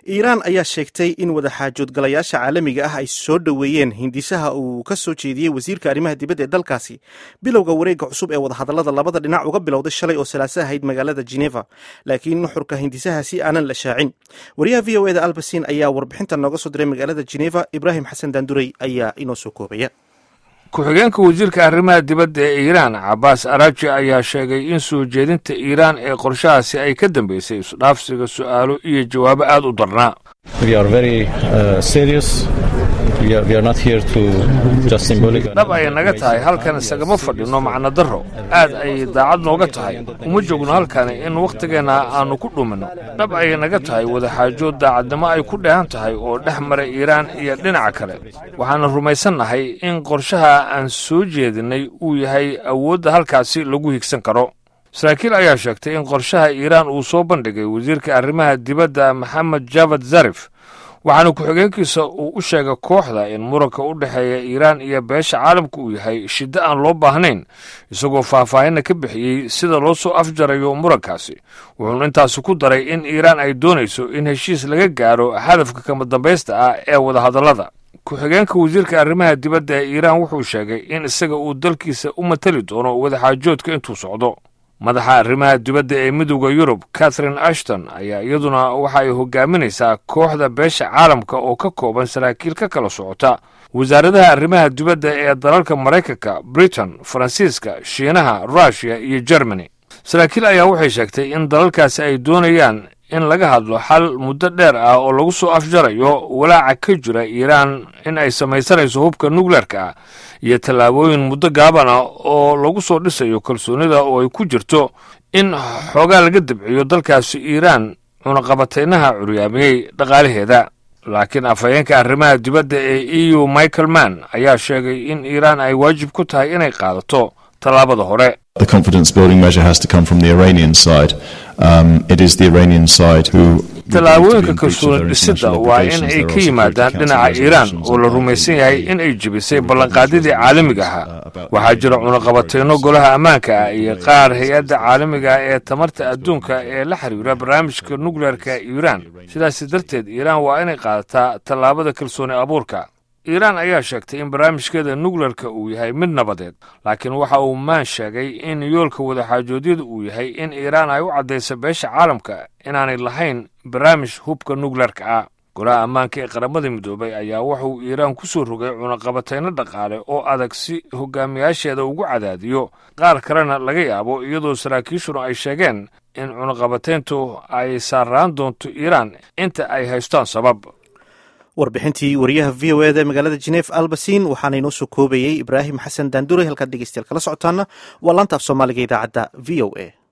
iiraan ayaa sheegtay in wadaxaajoodgalayaasha caalamiga ah ay soo dhoweeyeen hindisaha uu ka soo jeediyey wasiirka arrimaha dibadda ee dalkaasi bilowga wareegga cusub ee wadahadallada labada dhinac uga bilowday shalay oo salaaso ahayd magaalada geneva laakiin nuxurka hindisahaasi aanan la shaacin wariyaha v o eda albasin ayaa warbixintan nooga soo diray magaalada geneva ibraahim xasan daandurey ayaa inoo soo koobaya ku-xigeenka wasiirka arrimaha dibadda ee iiraan cabaas araji ayaa sheegay in soo jeedinta iiraan ee qorshahaasi ay ka dambeysay isdhaafsiga su'aalo iyo jawaabo aad u darnaa dhab ay naga tahay halkan isagama fadhino macno darro aad ay daacad nooga tahay uma joogno halkani in wakhtigeenna aannu ku dhuminno dhab ay naga tahay wadaxaajood daacadnimo ay ku dheehan tahay oo dhex mara iiraan iyo dhinaca kale waxaana rumaysannahay in qorshaha aan soo jeedinnay uu yahay awoodda halkaasi lagu higsan karo saraakiil ayaa sheegtay in qorshaha iiraan uu soo bandhigay wasiirka arrimaha dibadda maxamed javad zarif waxaana ku-xigeenkiisa uu u sheegay kooxda in muranka u dhexeeya iiraan iyo beesha caalamka uu yahay shiddo aan loo baahnayn isagoo faahfaahinna ka bixiyey sida loo soo afjarayo murankaasi wuxuuna intaasi ku daray in iiraan ay doonayso in heshiis laga gaaro hadafka kama dambaysta ah ee wadahadallada ku-xigeenka wasiirka arrimaha dibadda ee iiraan wuxuu sheegay in isaga uu dalkiisa u matali doono wadaxaajoodka intuu socdo madaxa arrimaha dibadda ee midowda yurub catherine ashton ayaa iyaduna waxa ay hogaaminaysaa kooxda beesha caalamka oo ka kooban saraakiil ka kala socota wasaaradaha arrimaha dibadda ee dalalka maraykanka britain faransiiska shiinaha russiya iyo germany saraakiil ayaa waxay sheegtay in dalalkaasi ay doonayaan in laga hadlo xal muddo dheer ah oo lagu soo afjarayo walaaca ka jira iiraan in ay samaysanayso hubka nukleerka ah iyo tallaabooyin muddo gaaban ah oo lagu soo dhisayo kalsoonida oo ay ku jirto in xoogaa laga dabciyo dalkaasi iiraan cunaqabataynaha curyaamiyey dhaqaalaheeda laakiin afhayeenka arrimaha dibadda ee e u michael mann ayaa sheegay in iiraan ay waajib ku tahay inay qaadato tallaabada hore The confidence building measure has to come from the Iranian side. Um, it is the Iranian side who. tallaabooyinka kalsooni dhisidda waa in ay ka yimaadaan dhinaca iiraan oo la rumaysan yahay in ay jebisay ballanqaadyadii caalamiga ahaa waxaa jira cunaqabatayno golaha ammaanka ah iyo qaar hay-adda caalamiga ah ee tamarta adduunka ee la xiriira barnaamijka nukleerka iiraan sidaasi darteed iiraan waa inay qaadataa tallaabada kalsooni abuurka iiraan ayaa sheegtay in barnaamijkeeda nukleerka uu yahay mid nabadeed laakiin waxa uu maan sheegay in yoolka wadaxaajoodyada uu yahay in iiraan ay u caddayso beesha caalamka inaanay lahayn barnaamij hubka nukleerka ah golaha ammaanka ee qaramada midoobay ayaa wuxuu iiraan ku soo rogay cunaqabatayno dhaqaale oo adag si hogaamiyaasheeda ugu cadaadiyo qaar kalena laga yaabo iyadoo saraakiishuna ay sheegeen in cunaqabatayntu ay saaraan doonto iiraan inta ay haystaan sabab warbixintii wariyaha v o eda magaalada jenef albasin waxaana inoo soo koobayey ibraahim xasan daandure halkaad dhegeystayaal kala socotaana waa laanta af soomaaliga idaacadda v o a